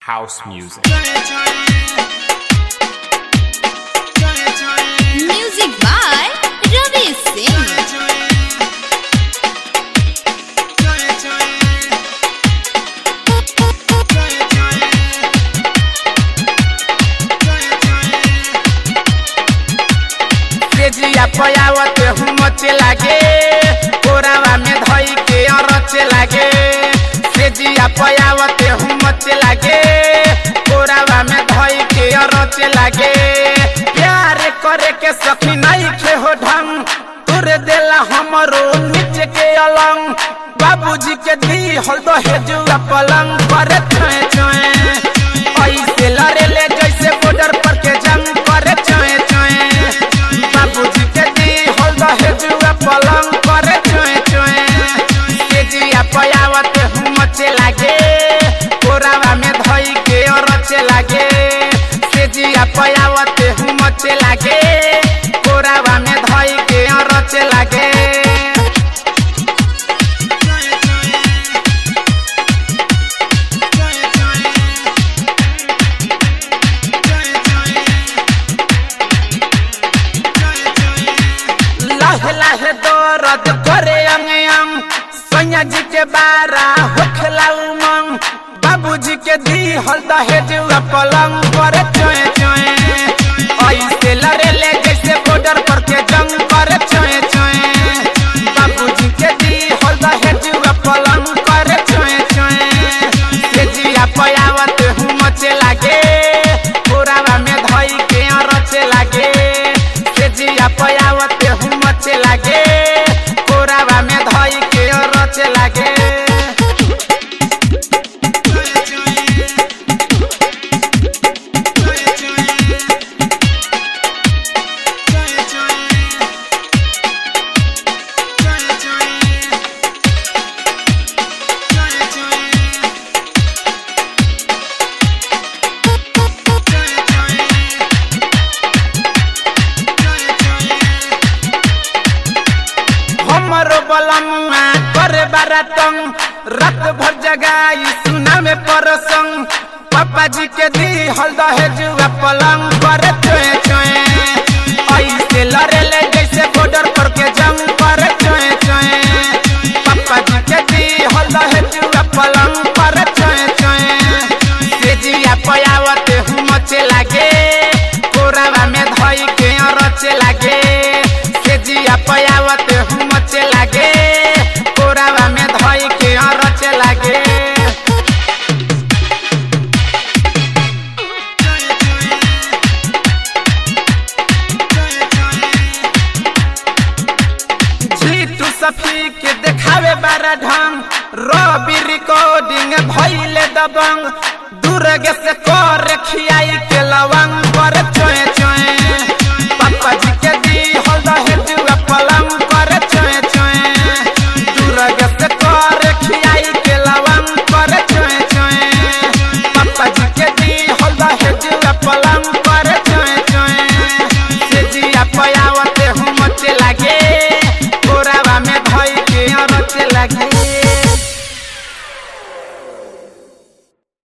house music. Music by Ravi Singh. तेजिया पयावत हूँ मचे लागे कोरावा में धई के अरचे लागे तेजिया पयावत हूँ मचे लागे कोरावा में धई के अरचे लागे प्यार करे के सखी नहीं खे हो ढंग तुर देला हमरो नीचे के अलंग बाबूजी के दी हल दो हेजुआ पलंग करे छोए छोए ऐसे लड़े ले जैसे बॉर्डर पर के जंग करे छोए छोए बाबूजी के दी हल दो हेजुआ पलंग करे छोए छोए तेजिया पयावत हूँ मचे लागे कोरावा में धई के रचे लागे तेजिया पयावत हूँ मचे लागे कोरावा में धई के रचे लागे लाहे लाहे दर्द करे अंग अंग सैया जी के बारा होखला उमंग बाबूजी के दी हल दहेजुआ पलंग करे चोए चोए ऐसे लड़े ले जैसे बॉर्डर पर के जंग करे चोए चोए बाबूजी के दी हल दहेजुआ पलंग करे चोए चोए तेजिया पयावत हूँ मचे लागे कोरावा में धई के रचे लागे तेजिया पयावत हूँ मचे लागे कोरावा में धई के रचे लागे हमरो बलमुआ करे बारातंग रात भर जगाई सुना में परसंग पापा जी के दी हल दहेजुआ पलंग करे चोए चोए ऐसे लड़े ले जैसे बॉर्डर पर के जंग करे चोए चोए पापा जी के दी हल दहेजुआ पलंग करे चोए चोए तेजिया पयावत हूँ मचे लागे कोरावा में धई के रचे लागे तेजिया पयावत हूँ मचे लागे कोरावा में धई के रचे लागे जीतू सफी के देखावे बारा ढंग रवि रिकॉर्डिंग भइले दबंग दूरगे से कर खियाई के लवंग पर चोए चोए